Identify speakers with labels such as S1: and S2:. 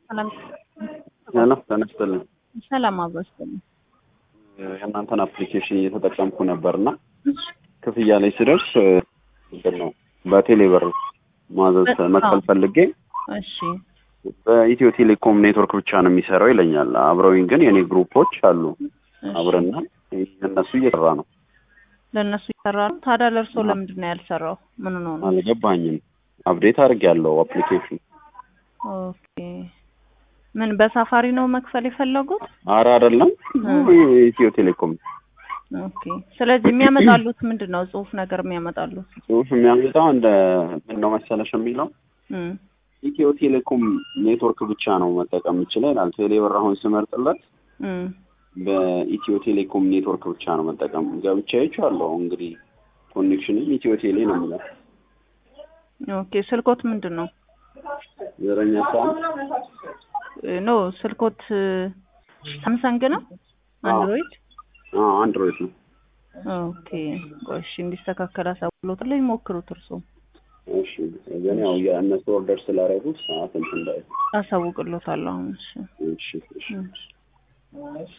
S1: ሰላም
S2: ሄሎ ጤና ይስጥልኝ።
S1: ሰላም አብሮ ይስጥልኝ።
S2: የእናንተን አፕሊኬሽን እየተጠቀምኩ ነበርና ክፍያ ላይ ስደርስ ምንድን ነው በቴሌ ብር ማዘዝ መክፈል ፈልጌ
S1: እሺ
S2: በኢትዮ ቴሌኮም ኔትወርክ ብቻ ነው የሚሰራው ይለኛል። አብረውኝ ግን የኔ ግሩፖች አሉ አብረና እነሱ እየሰራ ነው።
S1: ለእነሱ ይሰራ ነው። ታዲያ ለእርሶ ለምንድን ነው ያልሰራው? ምን ነው ነው?
S2: አልገባኝም። አፕዴት አድርጌያለሁ አፕሊኬሽን።
S1: ኦኬ ምን በሳፋሪ ነው መክፈል የፈለጉት?
S2: አረ አይደለም ኢትዮ ቴሌኮም
S1: ኦኬ ስለዚህ የሚያመጣሉት ምንድን ነው? ጽሁፍ ነገር የሚያመጣሉት
S2: ጽሁፍ የሚያመጣው እንደ ምን ነው መሰለሽ የሚለው
S1: እም
S2: ኢትዮ ቴሌኮም ኔትወርክ ብቻ ነው መጠቀም የምችለው ይላል። ቴሌብር አሁን ስመርጥለት
S1: እም
S2: በኢትዮ ቴሌኮም ኔትወርክ ብቻ ነው መጠቀም ገብቻ ይቻለሁ። እንግዲህ ኮኔክሽንም ኢትዮ ቴሌ ነው የሚለው።
S1: ኦኬ ስልኮት ምንድን ነው?
S2: ዘረኛ ሳም
S1: ኖ ስልኮት ሳምሰንግ ነው አንድሮይድ?
S2: አዎ አንድሮይድ ነው።
S1: ኦኬ ቆይ እሺ እንዲስተካከል አሳውሎት ላይ ሞክሩት እርሶ
S2: እሺ ግን ያው የእነሱ ኦርደር ስላደረጉት ሰዓት እንትን እንዳይ
S1: አሳውቅሎታለሁ አሁን እሺ
S2: እሺ እሺ
S1: እሺ